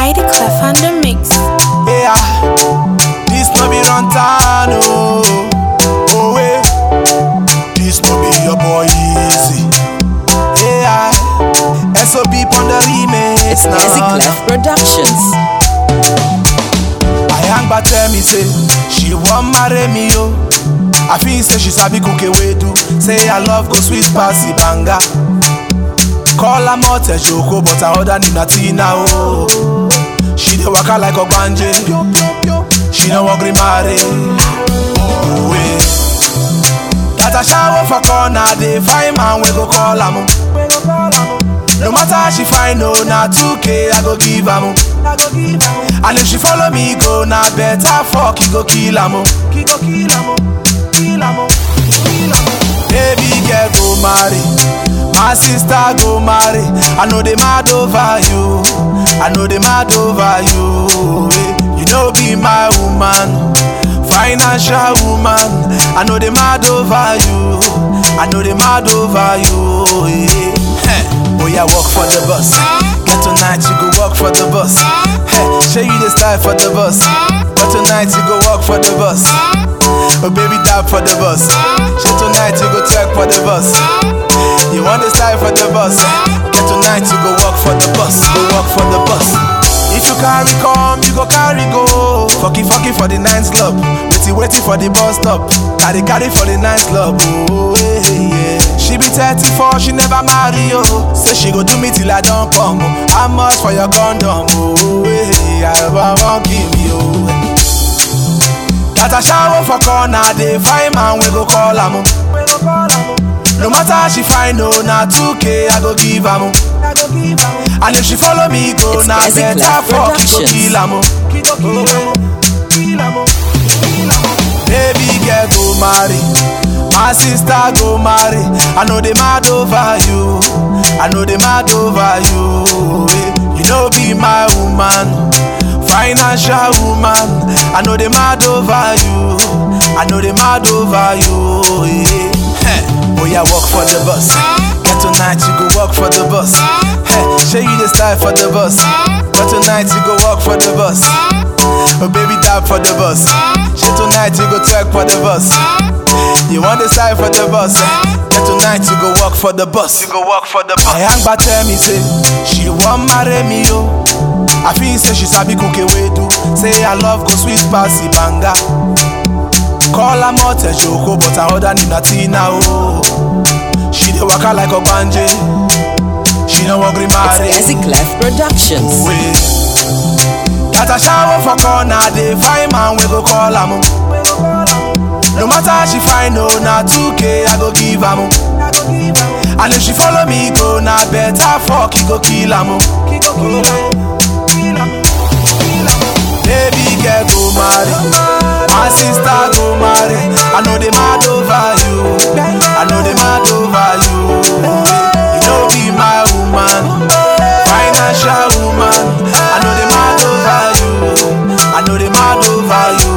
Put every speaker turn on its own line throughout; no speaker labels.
Mighty Clef on the mix.
Yeah, this no be run town, oh, oh eh. This no be your boy easy. Yeah, SOB on the remix
It's
now.
Easy Clef Productions.
I hang back tell me say she want marry me yo. I feel say she sabi cook a way do. Say I love go sweet passy banga. Call her mote joko but her other name na Tina oh. She dey waka like ogbanje. She no wan gree marry. Oh, eh. That a shower for corner dey find man we go call am. oh. No matter how she find no na 2k I go give am. oh. And if she follow me go na better fuck he go kill am. oh. He go kill am. oh. Kill am. oh. Kill am. oh. Baby girl go marry. My sister go marry. I know they mad over you. I know they mad over you. eh. You know be my woman. Financial woman. I know they mad over you. I know they mad over you. eh. Heh. Oh yeah, walk for the bus. Get tonight you go walk for the bus. Hey, show you the style for the bus. But tonight you go walk for the bus. Oh baby, dab for the bus. Show tonight you go twerk for the bus. You want the style for the bus? Get tonight you go walk for the bus. Go walk for the bus. If you carry come, you go carry go. Fucky fucky for the ninth club. Waiting waiting for the bus stop. Carry carry for the ninth club. Oh yeah, yeah. She be 34, she never marry oh. Say she go do me till I don't come. Oh. How much for your condom? Oh yeah, I won't give me oh. That a shower for corner, they find man we go call am. oh. No matter how she find no, na 2k I go give am. oh. And if she follow me go,
It's
na
Easy
better
Clef
fuck he go
Productions.
kill am. oh. He go kill am. oh. Kill am. oh. Kill am. oh. Baby girl go marry. My sister go marry. I know they mad over you. I know they mad over you. eh. You know be my woman. Financial woman. I know they mad over you. I know they mad over you. eh. Heh. Oh yeah, walk for the bus. Get tonight you go walk for the bus. Hey, show you the style for the bus. But tonight you go walk for the bus. Oh baby, dab for the bus. Shit tonight you go twerk for the bus. You want the style for the bus? Get tonight you go walk for the bus. You go walk for the bus. I hang back tell me say she want marry me yo. I feel say she sabi cook a way do. Say I love go sweet passy banga. Call her mote joko but her other name na Tina oh. She dey waka like ogbanje. She no wan gree
It's
marry.
Easy Clef Productions.
way. That a shower for corner, they find man we go call am. oh. No matter how she find no, na 2k I go give am. oh. And if she follow me go, na better fuck he go kill am. oh. He go kill am. Kill am. Kill am. Baby girl go marry, my sister go marry. I know they mad over you. I know they mad over you. You know be my woman, financial woman. I know they mad over you. I know they mad over you.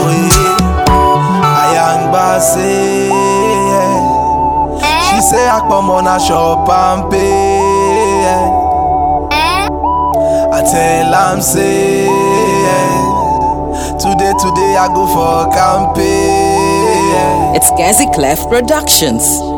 I am Bassey. She say I come on a shop and pay. I tell am say Today, today I go for campaign
It's Gazi Clef Productions.